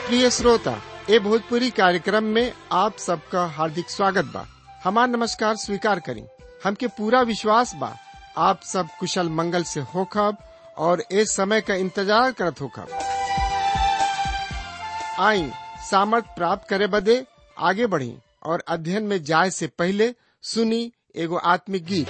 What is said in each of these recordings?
प्रिय श्रोता ए भोजपुरी कार्यक्रम में आप सबका हार्दिक स्वागत बा हमार नमस्कार स्वीकार करी हमके पूरा विश्वास बा आप सब कुशल मंगल से होखब और ए समय का इंतजार करत होखब आई सामर्थ प्राप्त करे बदे आगे बढ़ी और अध्ययन में जाए से पहले सुनी एगो आत्मिक गीत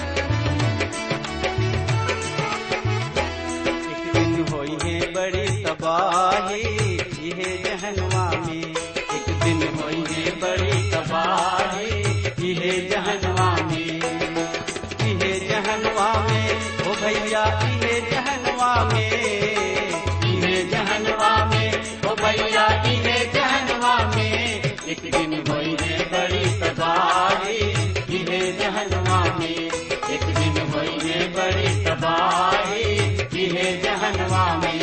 एक दिन होई है बड़ी तबाही इहे जहनवा में एक दिन होई है बड़ी तबाही इहे जहनवा में इहे जहनवा में ओ भैया इहे जहनवा में इहे जहनवा में ओ भैया इहे जहनवा में एक दिन होई है बड़ी तबाही इहे जहनवा में एक दिन होई है बड़ी तबाही इहे जहनवा में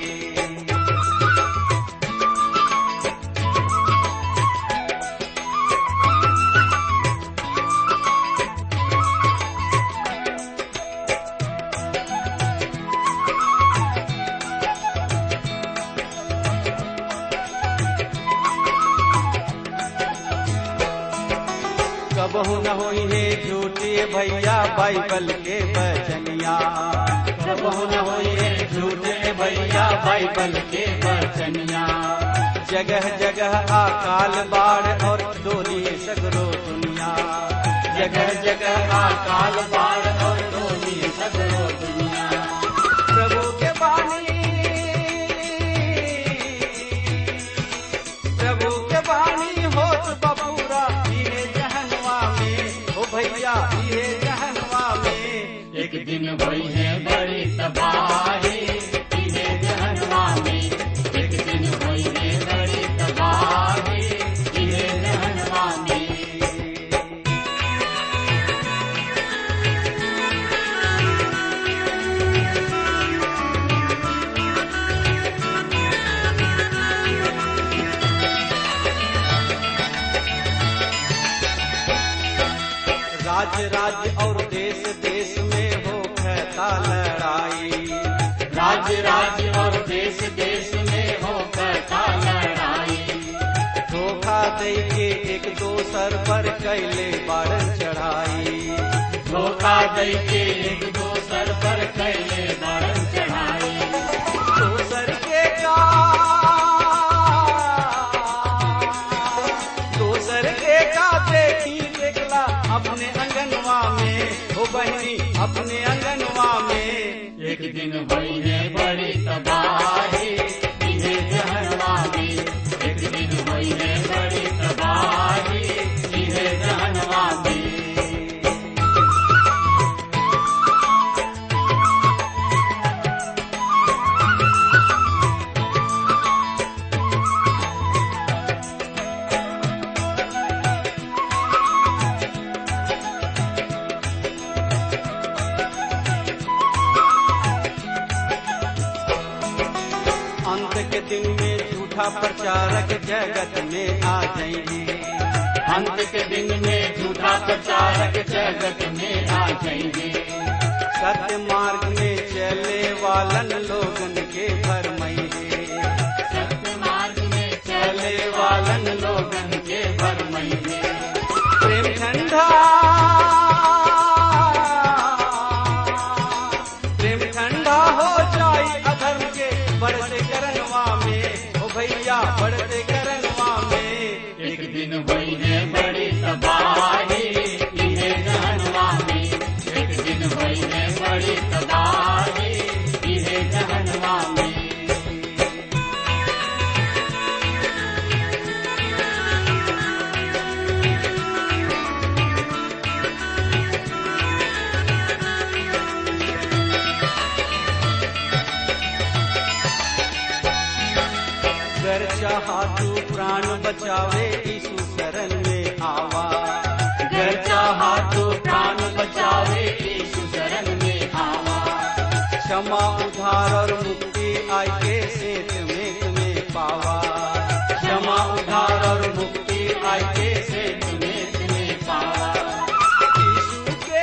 कबहू न होई है झूठे भैया बाइबल के बचनिया कबहू न होई है झूठे भैया बाइबल के बचनिया जगह जगह अकाल बाढ़ और डोली सगरो दुनिया जगह जगह अकाल बाढ़ और डोली सगरो दुनिया प्रभु के बानी प्रभु के बानी होत बबूरा इहे जहनवा में ओ भैया इहे जहनवा में एक दिन भई है बड़ी तबाही इहे जहनवा में एक दिन भई है बड़ी तबाही इहे जहनवा में राज्य राज्य और देश देश में हो कहता लड़ाई राज्य राज्य और देश देश में हो कहता लड़ाई धोखा दे के एक दोसर पर कैले बारन चढ़ाई धोखा दे के एक दोसर पर कैले बारन चढ़ाई दोसर के का दोसर के का देखी देखला अपने अंगनवा में हो बहनी अपने अंगनवा में एक दिन भई है बड़ी तबाही इहे जहनवा में एक दिन भई है बड़ी तबाही इहे जहनवा में अंत के दिन में झूठा प्रचारक जगत में आ जाएंगे अंत के दिन में झूठा प्रचारक जगत में आ जाएंगे सत्य मार्ग में चले वालन लोगन के भरमैंगे सत्य मार्ग में चले वालन लोगन के भरमैंगे प्रेम ठंडा प्रेम ठंडा हो जाई अधर्म के बढ़ते करनवा में ओ भैया बढ़ते करनवा में एक दिन हुई है बड़ी तबाही इहे जहनवा में एक दिन हुई है बड़ी तबाही इहे जहनवा में कर चाहा तू प्राण बचावे यीशु शरण में आवा कर चाहा तू प्राण बचावे यीशु शरण में आवा क्षमा उधार और मुक्ति आई के सेत में तुम्हें पावा क्षमा उधार और मुक्ति आई के सेत में तुम्हें पावा यीशु के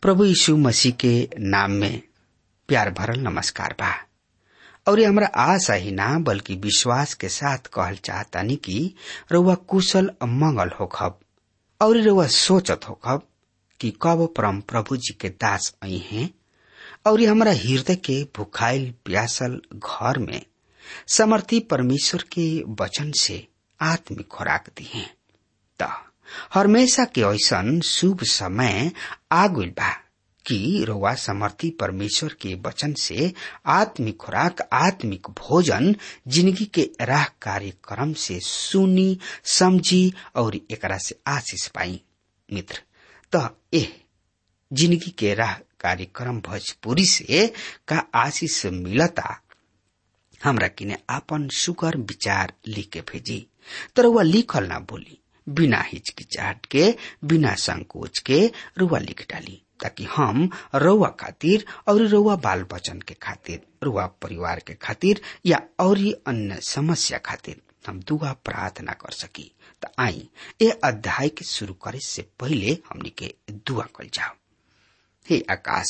प्रभु यीशु मसीह के नाम में प्यार भरल नमस्कार बा और ये हमरा आशा ही ना बल्कि विश्वास के साथ कहल चाहतानी कि रउआ कुशल मंगल होखब और रउआ सोचत होखब कि कब परम प्रभु जी के दास आई हैं और ये हमरा हृदय के भुखाइल प्यासल घर में समर्थी परमेश्वर के वचन से आत्मिक खुराक दी है त हमेशा के ऐसन शुभ समय आगुल बा कि रउआ समर्थी परमेश्वर के वचन से आत्मिक खुराक आत्मिक भोजन जिंदगी के राह कार्यक्रम से सुनी समझी और एकरा से आशीष पाई मित्र त एह जिंदगी के राह कार्यक्रम भोजपुरी से का आशीष मिलता हमरा किने आपन सुगर विचार लिख के भेजी तर वह लिखल ना बोली बिना हिचकिचाहट के बिना संकोच के रुआ लिख डाली ताकि हम रउआ खातिर और रउआ बाल बचन के खातिर रुआ परिवार के खातिर या और अन्य समस्या खातिर हम दुआ प्रार्थना कर सकी त आई ए अध्याय के शुरू करे से पहले हमनी के दुआ कल जाओ हे आकाश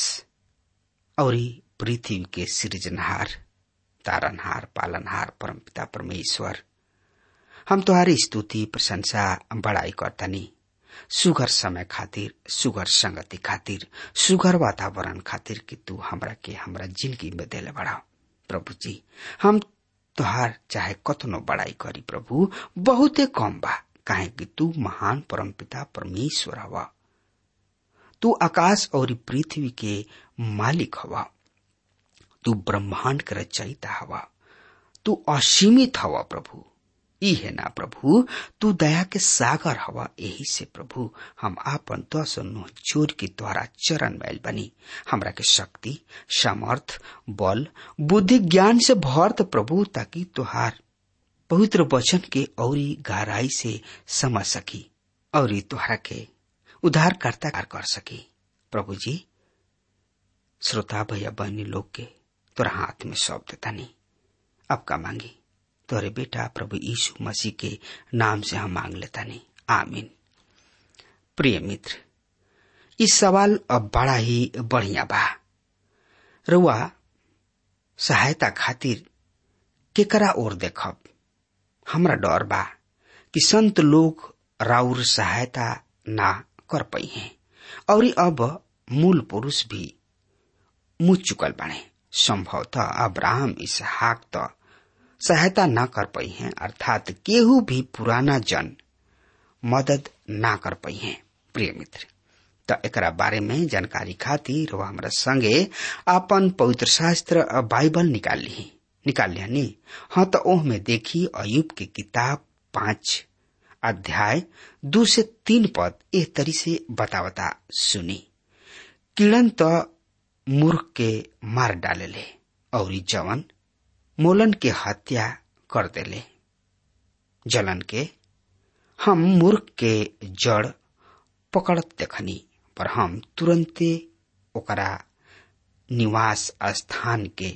और पृथ्वी के सृजनहार तारनहार पालनहार परमपिता परमेश्वर हम तुम्हारी स्तुति प्रशंसा बड़ाई करतनी सुगर समय खातिर सुगर संगति खातिर सुगर वातावरण खातिर कि तू हमरा के हमरा जिंदगी में देले बढ़ाओ प्रभु जी हम तुहार चाहे कतनो बड़ाई करी प्रभु बहुते कम बा काहे कि तू महान परमपिता परमेश्वर हवा तू आकाश और पृथ्वी के मालिक हवा तू ब्रह्मांड के रचयिता हवा तू असीमित हवा प्रभु ई है ना प्रभु तू दया के सागर हवा यही से प्रभु हम आपन दस नो जोर के द्वारा चरण मैल बनी हमरा के शक्ति सामर्थ बल बुद्धि ज्ञान से भरत प्रभु ताकि तुहार पवित्र वचन के औरी गहराई से समझ सकी और तुहरा के उद्धारकर्ता कर सकी प्रभु जी श्रोता भैया बहनी लोग के तोरा हाथ में सौंप देता नहीं अब का मांगी तोरे बेटा प्रभु यीशु मसीह के नाम से हम मांग लेता नहीं आमीन प्रिय मित्र इस सवाल अब बड़ा ही बढ़िया बा रुआ सहायता खातिर केकरा ओर देखब हमरा डर बा कि संत लोग राउर सहायता ना कर पाई हैं और अब मूल पुरुष भी मुझ चुकल बने संभवतः अब्राहम इसहाक तो सहायता न कर पाई हैं अर्थात केहू भी पुराना जन मदद ना कर पाई हैं प्रिय मित्र त एकरा बारे में जानकारी खातिर वह हमरा संगे आपन पवित्र शास्त्र बाइबल निकाल ली निकाल लिया नी हाँ तो ओह में देखी अयुब के किताब पांच अध्याय दो से तीन पद एह तरी से बतावता सुनी किरण तो मूर्ख के मार डाले ले और जवन मोलन के हत्या कर देले जलन के हम मूर्ख के जड़ पकड़त देखनी पर हम तुरंते ओकरा निवास स्थान के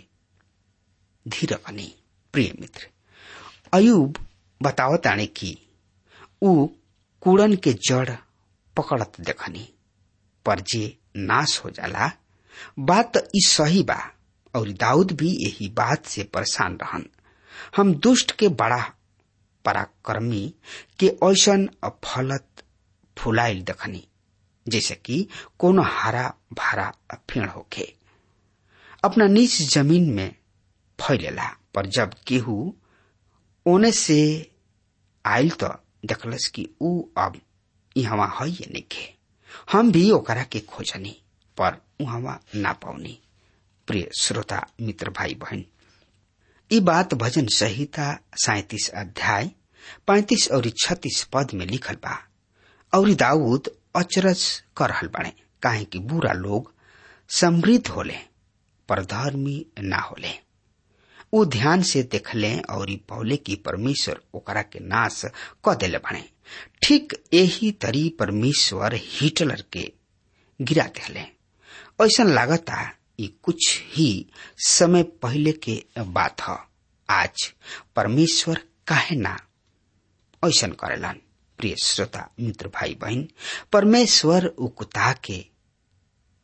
धीर बनी प्रिय मित्र अयुब बतावताने की ऊ कूड़न के जड़ पकड़त देखनी पर जे नाश हो जाला बात तो ई सही बा और दाऊद भी यही बात से परेशान रहन हम दुष्ट के बड़ा पराक्रमी के ऐसन फलत फुलाइल देखनी जैसे कि कोनो हरा भरा फेड़ होखे अपना नीच जमीन में फैलेला पर जब केहू ओने से आयल तो देखलस कि ऊ अब यहाँ है ये नहीं हम भी ओकरा के खोजनी पर उहाँ ना पाउनी प्रिय श्रोता मित्र भाई बहन ये बात भजन संहिता सैतीस अध्याय पैतीस और छत्तीस पद में लिखल बा और दाऊद अचरज कर रहल बाड़े काहे कि बुरा लोग समृद्ध होले पर धर्मी ना होले ऊ ध्यान से देखले और पौले की परमेश्वर ओकरा के नाश क देले बाड़े ठीक यही तरी परमेश्वर हिटलर के गिरा देले ऐसा लागता ये कुछ ही समय पहले के बात है आज परमेश्वर काहे ना ऐसा करेलन प्रिय श्रोता मित्र भाई बहन परमेश्वर उकुता के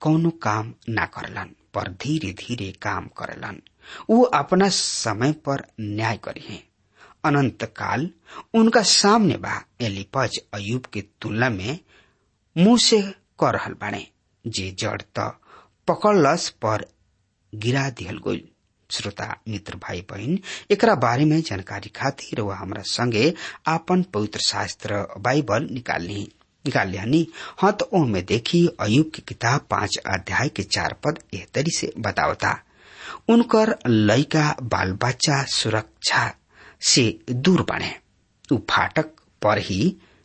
कौनो काम ना करलन पर धीरे धीरे काम करलन वो अपना समय पर न्याय करी अनंत काल उनका सामने बा एलिपज अयुब के तुलना में मुंह से कर रहल बाणे जे जड़ त पकड़लस पर गिरा दिहल गइल श्रोता मित्र भाई बहन एकरा बारे में जानकारी खातिर वह हमरा संगे आपन पवित्र शास्त्र बाइबल निकालनी निकाल लियानी हाँ तो ओ में देखी अयुब की किताब पांच अध्याय के चार पद एह तरी से बतावता उनकर लइका बाल बच्चा सुरक्षा से दूर बने उ फाटक पर ही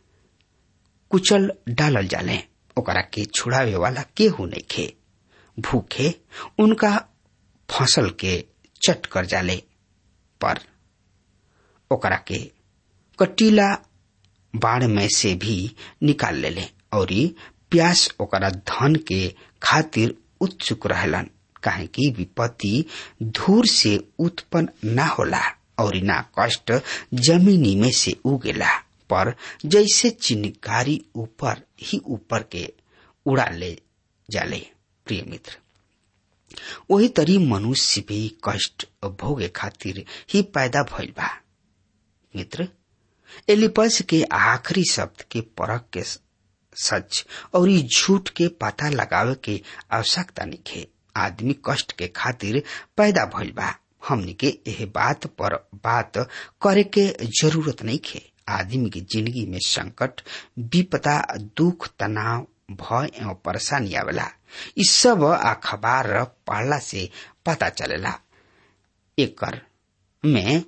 कुचल डालल जाले ओकरा के छुड़ावे वाला केहू नहीं खे भूखे उनका फसल के चट कर जाले पर ओकरा के कटीला बाढ़ में से भी निकाल लेले और प्यास ओकरा धन के खातिर उत्सुक रहलन काहे कि विपत्ति धूर से उत्पन्न ना होला और ना कष्ट जमीनी में से उगेला पर जैसे चिन्हकारी ऊपर ही ऊपर के उड़ा ले जाले प्रिय मित्र वही तरी मनुष्य भी कष्ट भोगे खातिर ही पैदा भइल बा मित्र एलिपस के आखिरी शब्द के परख के सच और झूठ के पता लगावे के आवश्यकता निखे आदमी कष्ट के खातिर पैदा भइल बा हमनी के एह बात पर बात करे के जरूरत नहीं खे आदमी की जिंदगी में संकट विपदा दुख तनाव भय एवं परेशानी आवेला इ सब अखबार पढ़ला से पता चलेला एकर में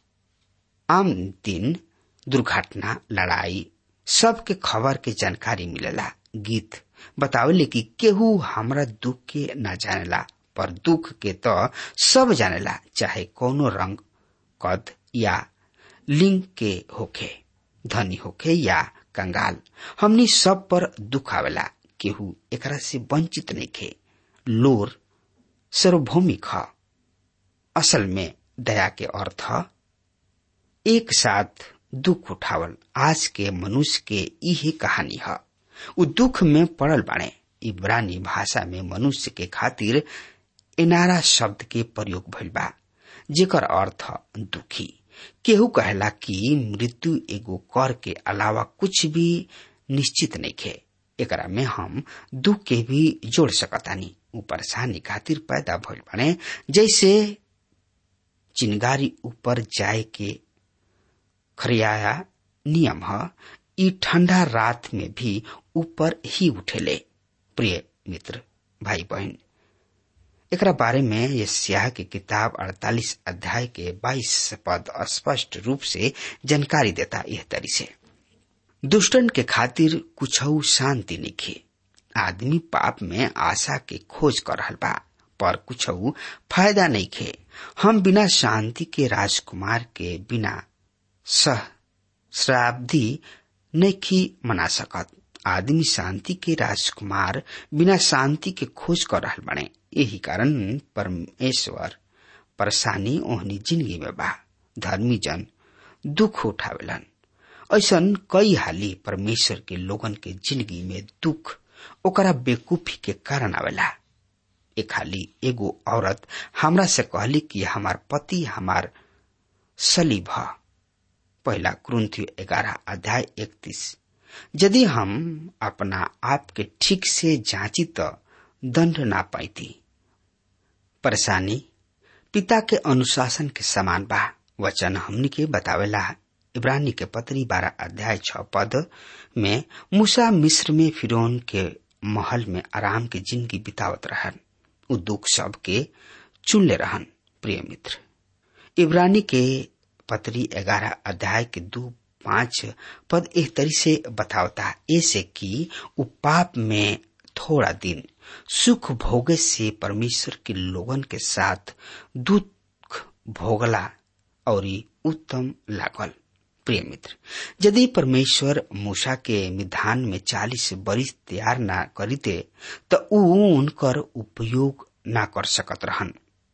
आम दिन दुर्घटना लड़ाई सबके खबर के जानकारी मिलेला गीत बतावेले कि केहू हमरा दुख के न जानेला पर दुख के तो सब जानेला चाहे कोनो रंग कद या लिंग के होखे धनी होखे या कंगाल हमनी सब पर दुख आवेला केहू एकरा से वंचित नहीं खे लोर सार्वभौमिक ह असल में दया के अर्थ एक साथ दुख उठावल आज के मनुष्य के यही कहानी है उ दुख में पड़ल बाड़े इब्रानी भाषा में मनुष्य के खातिर इनारा शब्द के प्रयोग भइल बा जेकर अर्थ दुखी केहू कहला कि मृत्यु एगो कर के अलावा कुछ भी निश्चित नहीं खे एकरा में हम दुख के भी जोड़ सकतानी उ परेशानी खातिर पैदा भइल बाड़े जैसे चिनगारी ऊपर जाए के खरियाया नियम ह ई ठंडा रात में भी ऊपर ही उठेले प्रिय मित्र भाई बहन एकरा बारे में ये स्याह की किताब 48 अध्याय के 22 पद स्पष्ट रूप से जानकारी देता यह तरी से दुष्टन के खातिर कुछ शांति निखे आदमी पाप में आशा के खोज कर रहल बा पर कुछ फायदा नहीं खे हम बिना शांति के राजकुमार के बिना सह श्राब्दी नहीं मना सकत आदमी शांति के राजकुमार बिना शांति के खोज कर रहल बने यही कारण परमेश्वर परेशानी ओहनी जिंदगी में बा धर्मी जन दुख उठावेलन ऐसा कई हाली परमेश्वर के लोगन के जिंदगी में दुख ओकरा बेकूफी के कारण आवेला एक हाली एगो औरत हमरा से कहली कि हमार पति हमार सलीब है पहला क्रंथियो ग्यारह अध्याय इकतीस यदि हम अपना आप के ठीक से जांची तो दंड ना पाईती परेशानी पिता के अनुशासन के समान बा वचन हमनी के बतावेला इब्रानी के पत्री बारह अध्याय छ पद में मूसा मिस्र में फिरौन के महल में आराम के जिंदगी बितावत रहन उ दुख सब के चुन ले रहन प्रिय मित्र इब्रानी के पत्री ग्यारह अध्याय के दो पांच पद एक तरी से बतावता ऐसे कि उ पाप में थोड़ा दिन सुख भोगे से परमेश्वर के लोगन के साथ दुख भोगला और उत्तम लागल प्रिय मित्र यदि परमेश्वर मूसा के विधान में चालीस बरिस तैयार ना करीते तो ऊ उनकर उपयोग ना कर सकत रहन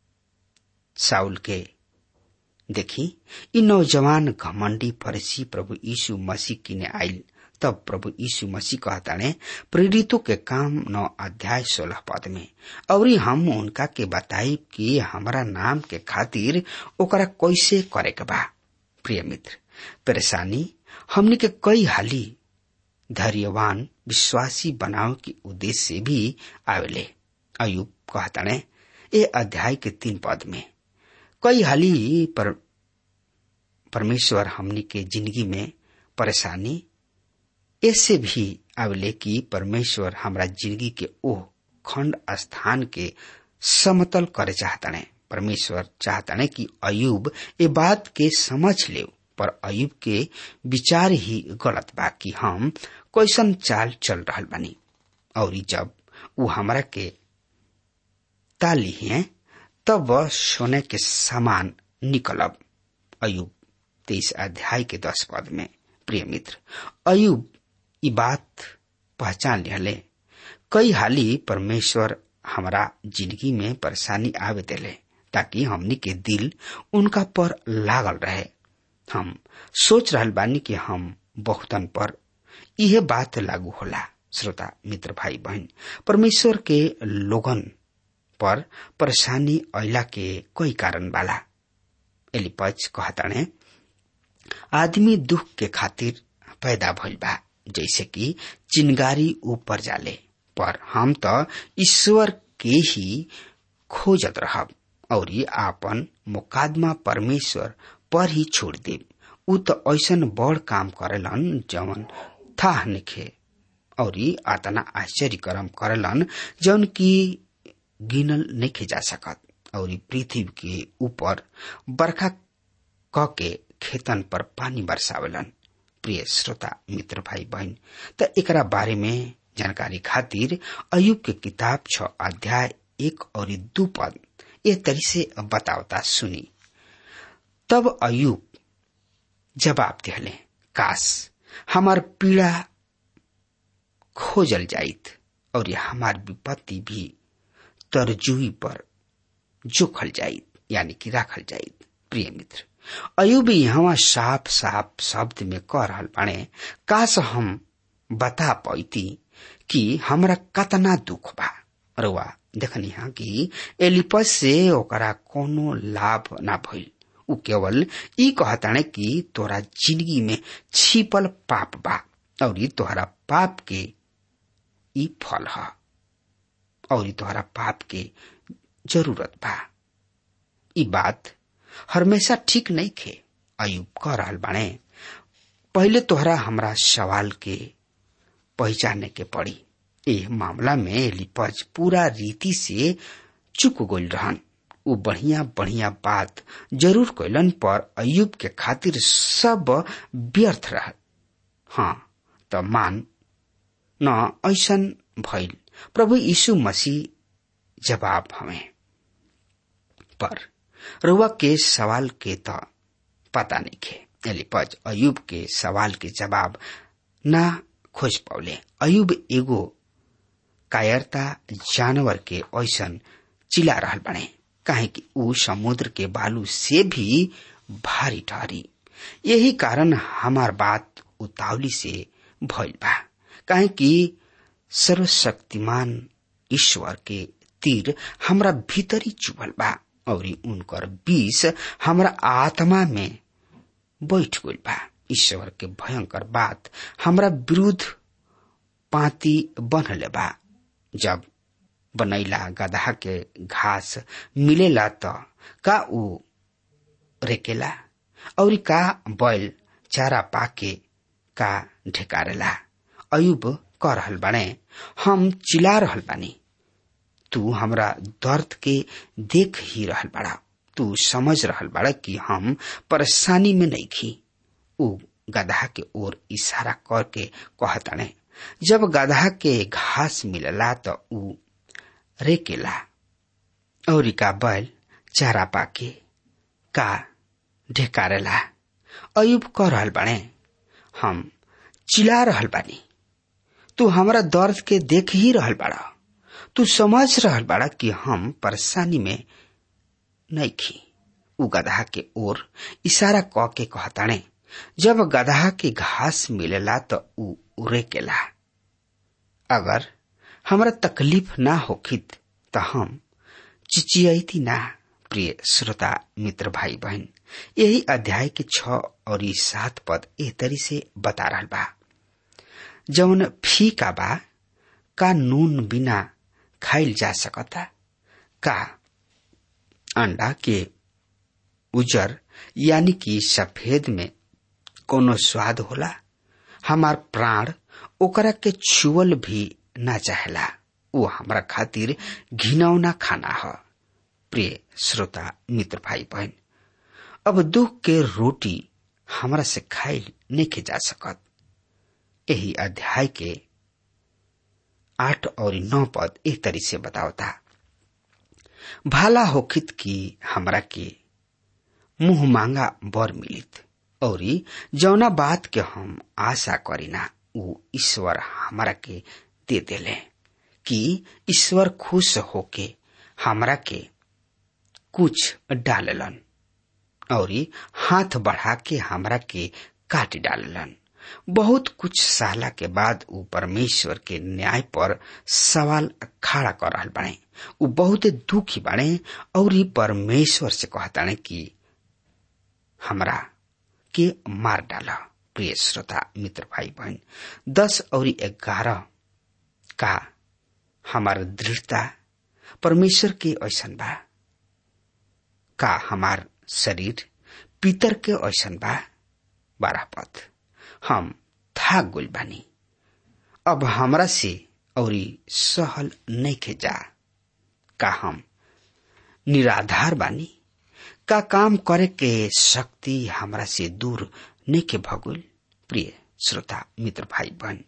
साउल के देखी इ नौजवान घमंडी फरसी प्रभु यीशु मसीह किने आइल तब प्रभु यीशु मसीह कहताने प्रेरितों के काम नौ अध्याय सोलह पद में और हम उनका के बताई कि हमारा नाम के खातिर ओकरा कैसे करे के बा प्रिय मित्र परेशानी हमने के कई हाली धैर्यवान विश्वासी बनाव के उद्देश्य से भी आवेले अयुब कहताने ए अध्याय के तीन पद में कई हाली पर परमेश्वर हमनी के जिंदगी में परेशानी ऐसे भी आवेले कि परमेश्वर हमरा जिंदगी के ओ खंड स्थान के समतल करे चाहताने परमेश्वर चाहताने कि अयुब ए बात के समझ ले पर अयुब के विचार ही गलत बा कि हम कैसन चाल चल रहा बानी और जब वो हमरा के ताली है तब वह सोने के समान निकलब अयुब तेईस अध्याय के दस पद में प्रिय मित्र अयुब ई बात पहचान लिहले कई हाली परमेश्वर हमारा जिंदगी में परेशानी आवे देले ताकि हमनी के दिल उनका पर लागल रहे हम सोच रहल बानी कि हम बहुतन पर यह बात लागू होला श्रोता मित्र भाई बहन परमेश्वर के लोगन पर परेशानी अला के कोई कारण वाला एलिपज कहताने आदमी दुख के खातिर पैदा भइल बा जैसे कि चिंगारी ऊपर जाले पर हम तो ईश्वर के ही खोजत रहब और आपन मुकादमा परमेश्वर पर ही छोड़ देब उ तो ऐसन बड़ काम करेलन जवन था निखे और आतना आश्चर्य कर्म करेलन जौन की गिनल नहीं जा सकत और पृथ्वी के ऊपर बरखा क के खेतन पर पानी बरसावेलन प्रिय श्रोता मित्र भाई बहन त एकरा बारे में जानकारी खातिर अयुब के किताब छ अध्याय एक और दू पद ए तरी से बतावता सुनी तब अयुब जवाब दिहले काश हमार पीड़ा खोजल जाइत और हमार विपत्ति भी तरजुई पर जोखल जाइत यानी कि राखल जाइत प्रिय मित्र अयुब यहाँ साफ साफ शब्द में कह रहल बाणे काश हम बता पैती कि हमरा कतना दुख बा रुआ देखनी हा कि एलिपस से ओकरा कोनो लाभ ना भइल उ केवल ई कहताणे कि तोरा जिंदगी में छिपल पाप बा और तोहरा पाप के ई फल ह और तोहरा पाप के जरूरत बा ई बात हमेशा ठीक नहीं खे अयुब कह रहल बाणे पहले तोहरा हमरा सवाल के पहचाने के पड़ी ए मामला में एलिपज पूरा रीति से चुक गइल रहन उ बढ़िया बढ़िया बात जरूर कैलन पर अयुब के खातिर सब व्यर्थ रह हाँ त मान न ऐसन भइल प्रभु यीशु मसीह जवाब हमें पर रुआ के सवाल के त पता नहीं खे एलिपज अयुब के सवाल के जवाब ना खोज पौले अयुब एगो कायरता जानवर के ऐसन चिला रहल बने काहे कि ऊ समुद्र के बालू से भी भारी ठहरी यही कारण हमार बात उतावली से भइल बा काहे कि सर्वशक्तिमान ईश्वर के तीर हमरा भीतरी चुभल बा और उनकर बीस हमरा आत्मा में बैठ गइल बा ईश्वर के भयंकर बात हमरा विरुद्ध पाती बनले बा जब बनैला गधा के घास मिलेला त का ऊ रेकेला और का बैल चारा पाके का ढेकारेला अयुब कह रहल बाने हम चिल्ला रहल बानी तू हमरा दर्द के देख ही रहल बड़ा तू समझ रहल बड़ा कि हम परेशानी में नहीं खी ऊ गधा के ओर इशारा करके कहताने जब गधा के घास मिलला तो ऊ रेकेला और का बैल चारा पाके का ढेकारेला अयुब कह रहल बाने हम चिल्ला रहल बानी तू हमरा दर्द के देख ही रहल बड़ा तू समझ रहल बड़ा कि हम परेशानी में नहीं खी उ गधा के ओर इशारा क के कहताने जब गधा के घास मिलेला तो उ उरेकेला अगर हमरा तकलीफ ना होखित त हम चिचियती ना प्रिय श्रोता मित्र भाई बहन यही अध्याय के छ और ई सात पद एह तरी से बता रहा बा जौन फीका बा का नून बिना खाइल जा सकता का अंडा के उजर यानी कि सफेद में कोनो स्वाद होला हमार प्राण ओकरा के छुअल भी ना चाहेला वो हमरा खातिर घिनौना खाना ह प्रिय श्रोता मित्र भाई बहन अब दुख के रोटी हमरा से खाइल नहीं जा सकत यही अध्याय के आठ और नौ पद एक तरी से बतावता भाला होखित की हमरा के मुंह मांगा बर मिलित और जौना बात के हम आशा करीना उ ईश्वर हमरा के दे देले कि ईश्वर खुश होके हमरा के कुछ डाललन और हाथ बढ़ा के हमरा के काट डाललन बहुत कुछ साला के बाद उ परमेश्वर के न्याय पर सवाल खड़ा कर रहा बने उ बहुत दुखी बने और परमेश्वर से कहताने कि हमरा के मार डाला प्रिय श्रोता मित्र भाई बहन दस और ग्यारह का हमार दृढ़ता परमेश्वर के ऐसन बा का हमार शरीर पितर के ऐसन बा बारह पद हम थाक गुल बानी अब हमरा से और सहल नहीं के जा का हम निराधार बानी का काम करे के शक्ति हमरा से दूर नहीं के भगुल प्रिय श्रोता मित्र भाई बहन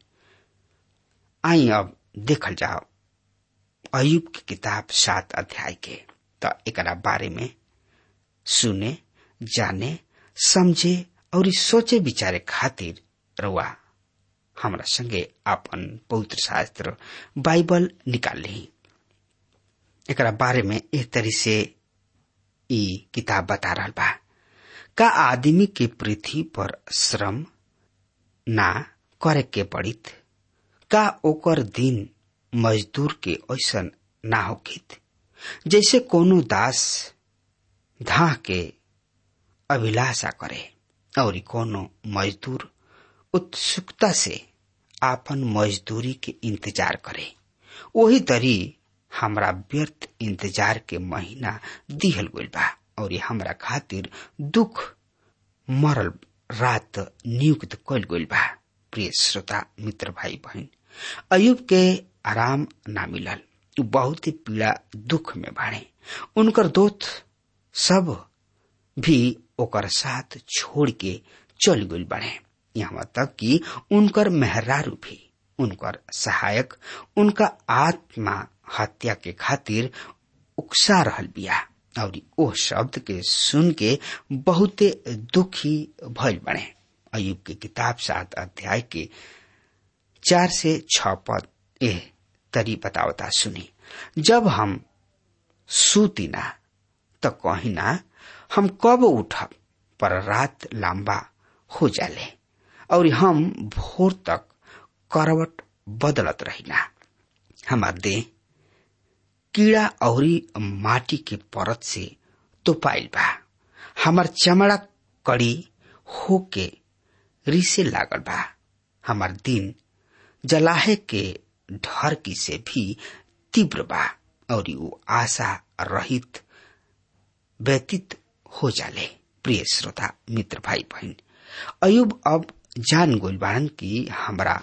आई अब देखल जाओ अयुब की किताब सात अध्याय के तो एक बारे में सुने जाने समझे और सोचे विचारे खातिर रउआ हमरा संगे अपन पवित्र शास्त्र बाइबल निकाल ली एक बारे में एक तरी से ई किताब बता रहा बा का आदमी के पृथ्वी पर श्रम ना करे के पड़ित का ओकर दिन मजदूर के ऐसन ना होखित जैसे कोनो दास धा के अभिलाषा करे और कोनो मजदूर उत्सुकता से आपन मजदूरी के इंतजार करे वही तरी हमरा व्यर्थ इंतजार के महीना दिहल गइल बा और हमरा खातिर दुख मरल रात नियुक्त कल गइल बा प्रिय श्रोता मित्र भाई बहन अयुब के आराम ना मिलल उ बहुत ही पीड़ा दुख में बाड़े उनकर दोस्त सब भी ओकर साथ छोड़ के चल गइल बाड़े यहाँ तक कि उनकर मेहरारू भी उनकर सहायक उनका आत्मा हत्या के खातिर उकसा रहल बिया और ओ शब्द के सुन के बहुते दुखी भइल बने अयुब के किताब सात अध्याय के चार से छ पद एह तरी बतावता सुनी जब हम सूतिना तो कहिना हम कब उठब पर रात लंबा हो जाले और हम भोर तक करवट बदलत रहिना हमार देह कीड़ा औरी माटी के परत से तोपाइल बा हमार चमड़ा कड़ी होके रिसे लागल बा हमार दिन जलाहे के ढरकी से भी तीव्र बा और वो आशा रहित व्यतीत हो जाले प्रिय श्रोता मित्र भाई बहन अयुब अब जान गोल बाड़न की हमरा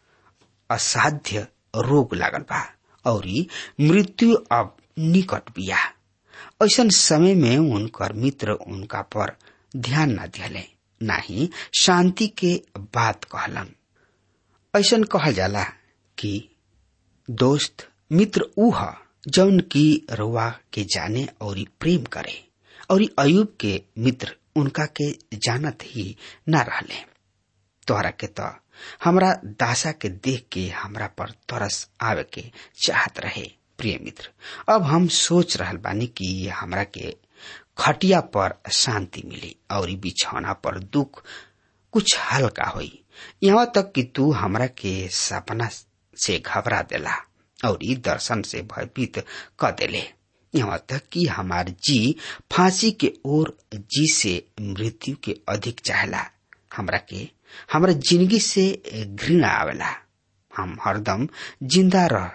असाध्य रोग लागल बा और मृत्यु अब निकट बिया ऐसन समय में उनकर मित्र उनका पर ध्यान न दिले नाही शांति के बात कहलन ऐसन कहल जाला कि दोस्त मित्र ऊ ह जौन की रुआ के जाने और प्रेम करे और अयुब के मित्र उनका के जानत ही न रहले तोहरा के तो हमरा दासा के देख के हमरा पर तरस आवे के चाहत रहे प्रिय मित्र अब हम सोच रहल बानी कि हमरा के खटिया पर शांति मिली और बिछौना पर दुख कुछ हल्का होई यहाँ तक कि तू हमरा के सपना से घबरा देला और ई दर्शन से भयभीत क देले यहाँ तक कि हमार जी फांसी के ओर जी से मृत्यु के अधिक चाहला हमरा के हमरा जिंदगी से घृणा आवेला हम हरदम जिंदा रह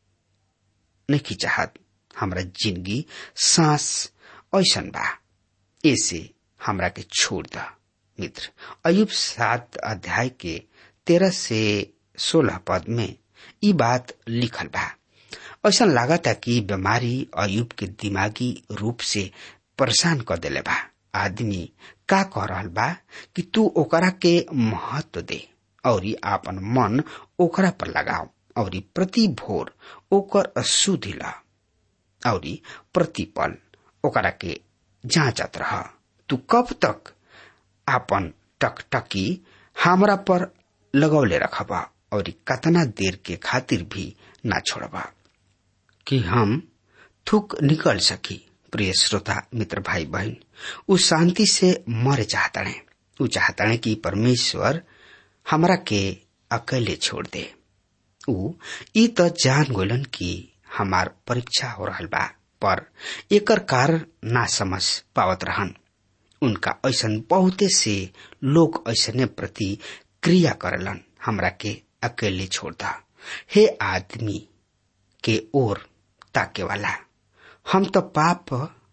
नहीं चाहत हमरा जिंदगी सांस ऐसन बा ऐसे हमरा के छोड़ द मित्र अयुब सात अध्याय के तेरह से सोलह पद में ई बात लिखल बा ऐसा लागता कि बीमारी अयुब के दिमागी रूप से परेशान कर देले बा आदमी का कह रहल बा कि तू ओकरा के महत्व दे और आपन मन ओकरा पर लगाओ और प्रति भोर ओकर सुधि ला और प्रति पल ओकरा के जांचत रह तू कब तक आपन टकटकी हमरा पर लगौले रखबा और कतना देर के खातिर भी ना छोड़बा कि हम थूक निकल सकी प्रिय श्रोता मित्र भाई बहन उ शांति से मरे चाहतने उ चाहतने कि परमेश्वर हमरा के अकेले छोड़ दे उ ई त जान गोलन कि हमार परीक्षा हो रहल बा पर एकर कारण ना समझ पावत रहन उनका ऐसन बहुते से लोग ऐसने प्रति क्रिया करलन हमरा के अकेले छोड़ दा हे आदमी के ओर ताके वाला हम तो पाप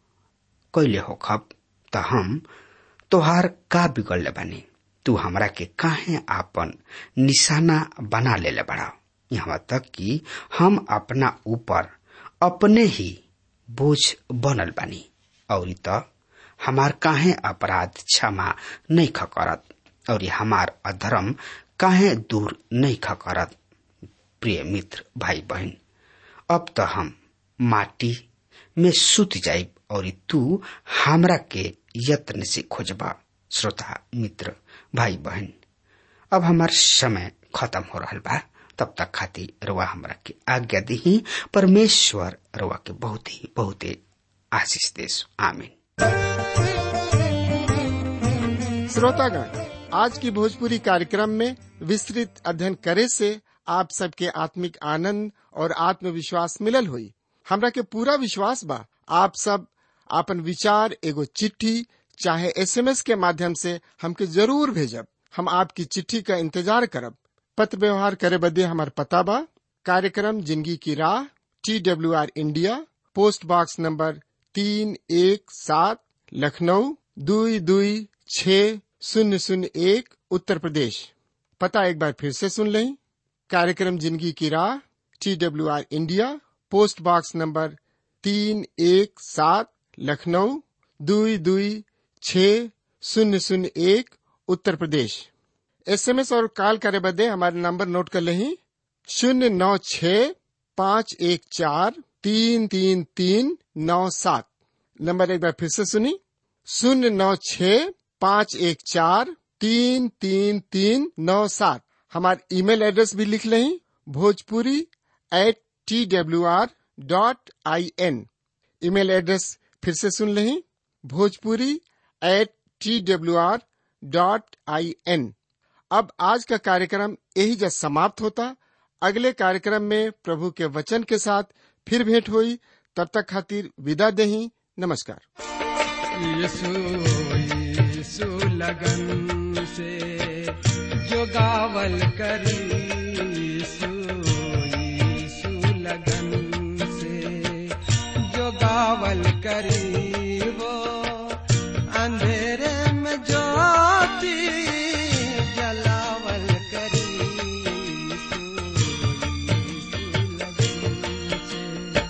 कैले हो खब त हम तोहार का बिगड़ले बानी तू हमरा के काहे आपन निशाना बना लेले बड़ा यहाँ तक कि हम अपना ऊपर अपने ही बोझ बनल बानी और त हमार काहे अपराध क्षमा नहीं खकरत और हमार अधर्म काहे दूर नहीं खकरत प्रिय मित्र भाई बहन अब तो हम माटी में सुत जाइब और तू हमरा के यत्न से खोजबा श्रोता मित्र भाई बहन अब हमार समय खत्म हो रहा बा तब तक खातिर रुआ हमरा के आज्ञा दी परमेश्वर रुआ के बहुत ही बहुत आशीष देश आमीन श्रोतागण आज की भोजपुरी कार्यक्रम में विस्तृत अध्ययन करे से आप सबके आत्मिक आनंद और आत्मविश्वास मिलल हुई हमरा के पूरा विश्वास बा आप सब आपन विचार एगो चिट्ठी चाहे एसएमएस के माध्यम से हमके जरूर भेजब हम आपकी चिट्ठी का इंतजार करब पत्र व्यवहार करे बदे हमार पता बा कार्यक्रम जिंदगी की राह T W R India post box number तीन एक सात लखनऊ दुई दुई छ शून्य शून्य एक उत्तर प्रदेश पता एक बार फिर से सुन लें कार्यक्रम जिंदगी की राह T W R India post box number तीन एक सात लखनऊ दुई दुई छ शून्य शून्य एक उत्तर प्रदेश एसएमएस और कॉल करे बदे हमारे नंबर नोट कर लें शून्य नौ छ पाँच एक चार तीन तीन तीन नौ सात नंबर एक बार फिर से सुनी शून्य नौ छ पाँच एक चार तीन तीन तीन नौ सात हमारे ईमेल एड्रेस भी लिख लें Bhojpuri at T W R dot I N email address फिर से सुन लें Bhojpuri at T W R dot I N अब आज का कार्यक्रम यही जब समाप्त होता अगले कार्यक्रम में प्रभु के वचन के साथ फिर भेंट हुई तब तक खातिर विदा दही नमस्कार यीशु यीशु लगन से जो गावल करी यीशु यीशु लगन से जो गावल करी वो अंधेरे में ज्योति जलावल करी यीशु यीशु लगन से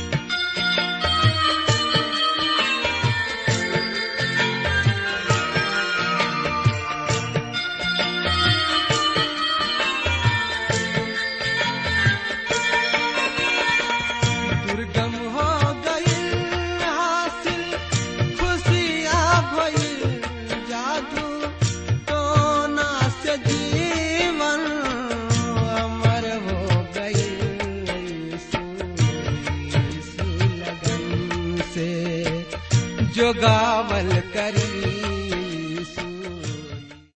दुर्गम हो गई हासिल खुशियाँ भइल जादू टोना से जीवन अमर हो गई लगन से जो गावल करी